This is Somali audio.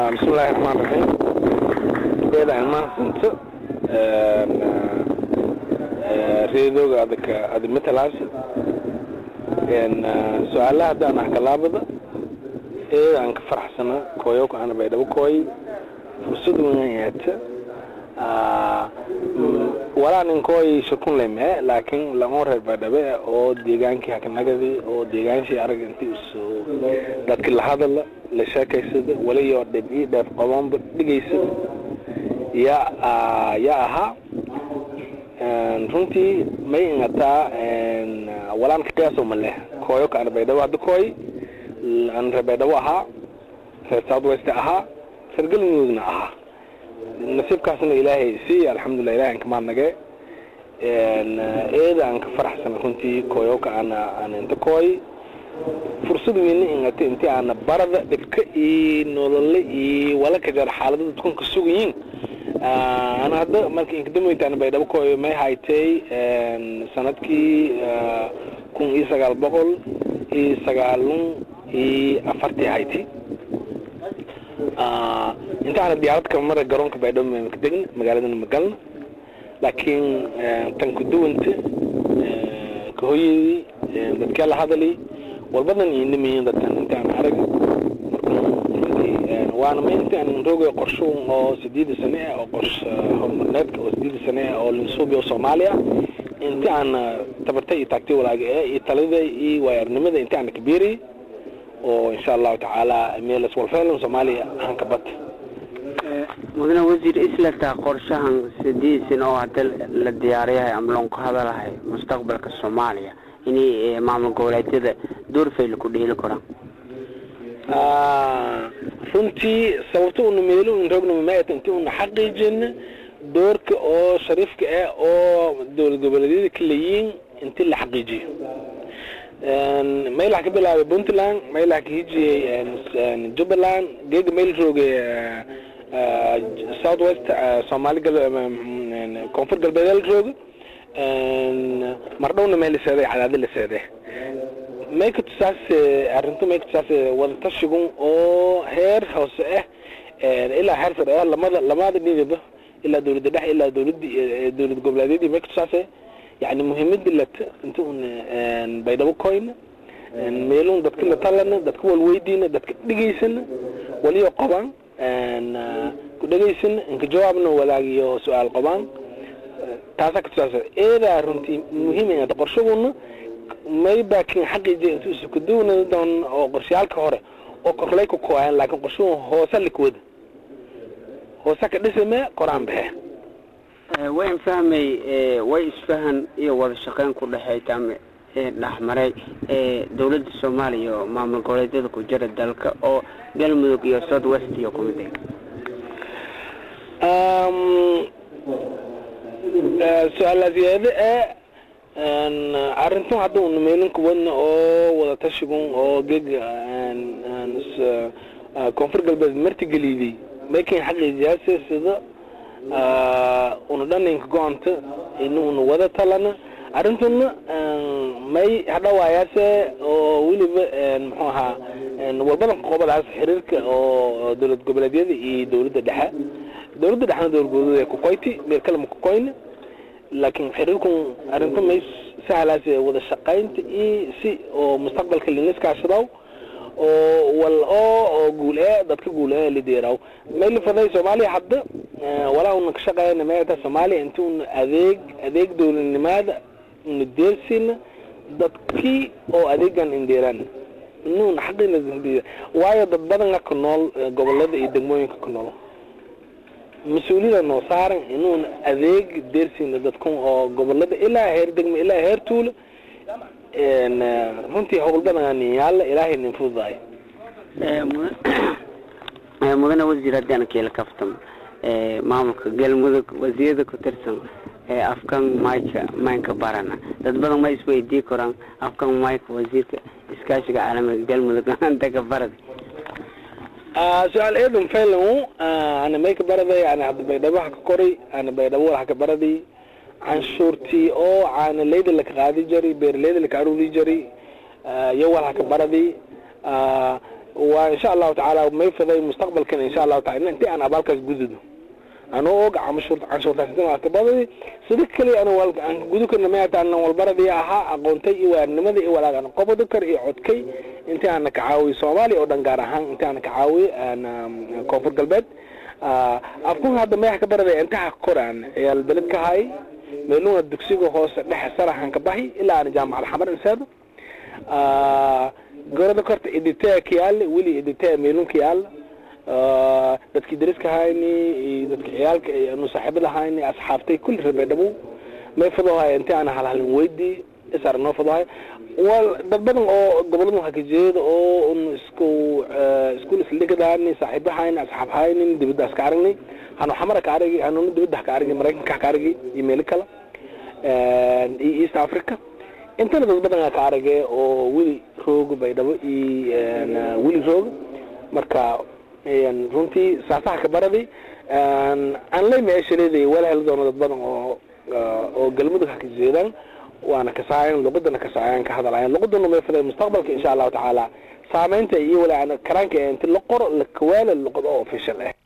bismillahi raxmaan raxiim beedahan mahadsanto reedooga adaka adi matalaas su-aalaha haddaan ahkalaabada ee aan ka faraxsana kooyoka ana baydhabo kooy fursad weyn yeeta walaa nin kooy shakun leme laakiin lama reer baydhabe oo deegaankii hakanagadi oo deegaanshii arag intii isu dadki la hadala la sheekaysada waliyo dhib ii dheef qaboonba dhigaysada yaa yaa ahaa runtii may ingataa walaan ka qiyaaso ma leh kooyo ka ana baydhabo hadda kooy aan reer baydhabo ahaa reer south west ahaa reer galmudugna ahaa nasiibkaasna ilaahay si alxamdulilah ilahay aan ka mahadnage eeda aan ka faraxsan runtii kooyoka ana aan inta kooy fursad weyne ingata intii aana barada dhibka iyo nolole iyo wala ka jar xaalada dadkun ka sugayiin ana hadda marka inkadamoynta ana baydhabo kooyo may haytay sanadkii kun iyo sagaal boqol iyo sagaalun iyo afartii hayti inta aana diyaarad ka mara garoonka baydhabo maka degna magaaladana magalna laakiin tan kuduwanta kahoyadii dadkaa la hadali walbadan inamayin dadkan intaan arag waana ma intaan roogay qorsho oo sideeda sane ah oo qorshe horumarneedka oo sideeda sane ah oo linsuubi oo soomaaliya inti aan tabarta iyo taagtay walaaga ee iyo talada iyo waayarnimada inti aan kabiiriyay oo insha allahu tacaala meelas walfeelan soomaaliya ahaan ka bata mudane wasiir islataa qorshahan sidiisin oo hadda la diyaariyahay ama loon ka hadalahay mustaqbalka soomaaliya inay maamul goboleedyada doorfayl ku dheeli karaan runtii sababto una meelo un roogna mamaayata inti una xaqiijina doorka oo shariifka ah oo dowlad goboleedyada ka leeyiin inti la xaqiijiyo maylaha ka bilaabay puntland maylaha ka hijiyey jubbaland geega mayl roogay south west soomaali koonfur galbeedeel rooga mardhowna meel laseeday cadaadi la seede may ka tusaas arrintu may ka tusaas wadatashigun oo heer hoose ah ilaa heer sare ah lamada lamada dhiniba ilaa dowladda dhex ilaa dowladda dowlad goboleedyadii may ka tusaas yani muhiimada lata inta un baydhabo koyna meelun dadka la talana dadka walweydiina dadka dhegaysana waliyo qabaan ku dhegaysana inka jawaabna walaagiyo su-aal qabaan taasaa katusaasa eedaa runtii muhiim inata qorshaguna may baakin xaqiijiya intu isu kaduwana doon oo qorshayaalka hore oo korlay ka kooyan laakiin qorshagu hoose likawada hoose ka dhisame koraan baxe wayn fahmay way isfahan iyo wada shaqeyn ku dhexeyta ama dhexmaray dowladda soomaaliya iyo maamul goboleedyada ku jira dalka oo galmudug iyo south west iyo kumid su-aalaas yeede ee arrintan hadda una meelin kuwadna oo wada tashigun oo gega koonfur galbeed martigeliday makin xaqiijiyaase sida una dhaninka go-anta ina una wada talana arrintuna may hadhawaayaase oo weliba muxuu ahaa walbadanka qobadaas xiriirka oo dowlad goboleedyada iyo dowladda dhexe dowladda dhexna dowlad kukoyti meel kale ma kukoyna laakiin xiriirkun arrinta may sahlaas wada shaqaynta iyo si oo mustaqbalka liniskaashadaw oo wal oo oo guul ee dadka guul ee lideeraw may lifaday soomaaliya hadda walaa una ka shaqeeyna meeta soomaaliya inta una adeeg adeeg dowladnimaada una deersina dadkii oo adeegan indeeraan inuuna xaqina waayo dad badan ka nool gobolada iyo degmooyinka ku nool mas-uuliyada noo saaran inuuna adeeg deersina dadkun oo gobolada ilaa heer degmo ilaa heer tuulo runtii howl badan yaalla ilaahay nin fududahay mudane wasiir haddii aan keela kaftamo maamulka galmudug wasiirada ku tirsan afkan mayka maynka barana dad badan ma isweydii karaan afkan mayka wasiirka iskaashiga caalamiga galmudug antaka barada su-aal eedan faylan ana mayka baraday ana hadda baydhabo haka koray ana baydhabo wal haka baraday canshuurtii oo caana leyda laka qaadi jari beeraleyda laka aruuri jari iyo wal haka baraday waa insha allahu tacaala may faday mustaqbalkan insha allahu taala inti aan abaalkaas gududo anoo og canshuur canshuurtaasbadii sida kaliya anu aan gudu karna mayatan walbaradii ahaa aqoontay iyo waarnimadii iyo walaagan qobodi kar iyo codkay intii aana ka caawiy soomaaliya oo dhan gaar ahaan intii aana ka caawiy koonfur galbeed afkun hadda mayax ka baraday intaha koraan ciyaal beled ka hay meeluna dugsiga hoose dhexe saraxan ka bahi ilaa aan jaamacad xamar inseedo gorada korta iditee kiyaale weli iditee meelun kiyaale dadkii dariska hayni iyo dadki ciyaalka nu saaxiibada hayni asxaabtay kulli rabee dhabow may fadohay inti aan halhalin weydi isar noo fadohay wal dad badan oo gobolada waxaa ka jeeda oo un isku iskuul isligadaani saaxiiba hayni asxaab haynin dibadaas ka aragnay hanu xamara ka aragi hanuna dibada ka aragi maraykanka ka aragi iyo meelo kale iyo east africa intana dad badan ka arage oo weli rooga baydhabo iyo weli rooga marka runtii saasaha ka baradi aan lay meeshaleeday wala heli doono dad badan oo oo galmudug ha ka jeedaan waana kasaayan luqadana kasaayan ka hadalayan luqaduna may faday mustaqbalka insha allahu tacaala saameynta iyo wala karaanka inti la qoro la kawaala luqad oo official ah